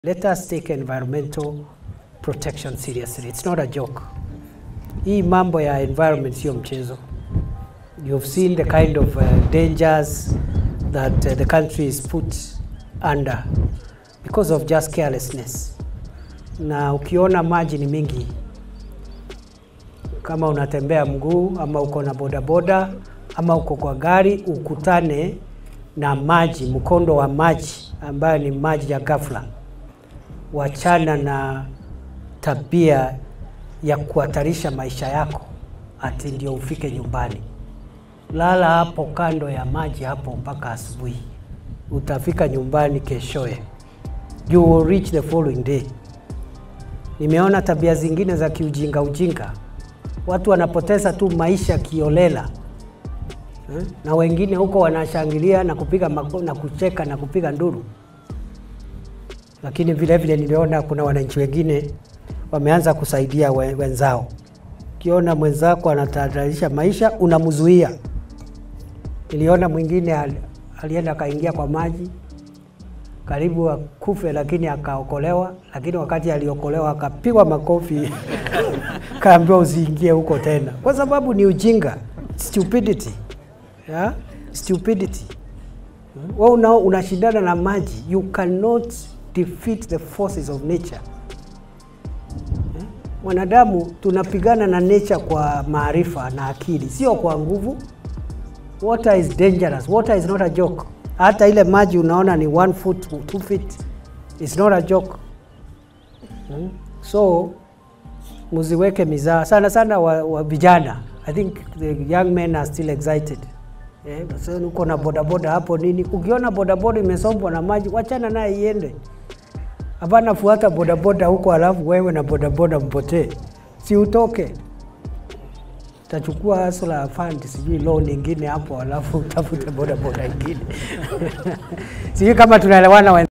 Let us take environmental protection seriously. It's not a joke. Hii mambo ya environment sio mchezo. You've seen the kind of uh, dangers that uh, the country is put under because of just carelessness. Na ukiona maji ni mingi, kama unatembea mguu ama uko na bodaboda ama uko kwa gari, ukutane na maji, mkondo wa maji ambayo ni maji ya ghafla wachana na tabia ya kuhatarisha maisha yako ati ndio ufike nyumbani. Lala hapo kando ya maji hapo mpaka asubuhi, utafika nyumbani keshoye. You will reach the following day. Nimeona tabia zingine za kiujinga ujinga, watu wanapoteza tu maisha kiolela eh? na wengine huko wanashangilia na kupiga mako, na kucheka na kupiga nduru lakini vile vile niliona kuna wananchi wengine wameanza kusaidia we- wenzao. Ukiona mwenzako anatatarisha maisha, unamzuia. Niliona mwingine al- alienda akaingia kwa maji karibu akufe, lakini akaokolewa. Lakini wakati aliokolewa akapigwa makofi kaambiwa usiingie huko tena, kwa sababu ni ujinga, stupidity, yeah? stupidity wewe una, unashindana na maji, you cannot defeat the forces of nature. Eh? Wanadamu tunapigana na nature kwa maarifa na akili, sio kwa nguvu. Water is dangerous. Water is not a joke. Hata ile maji unaona ni one foot, two feet, it's not a joke. Hmm? So muziweke mizaa sana sana wa, wa vijana. I think the young men are still excited. Eh, so uko na bodaboda hapo nini, ukiona bodaboda imesombwa na maji, wachana naye iende. Hapana, fuata bodaboda huko, alafu wewe na bodaboda mpotee, si utoke. Utachukua hustler fund, sijui loan ingine hapo, alafu utafute bodaboda ingine sijui kama tunaelewana.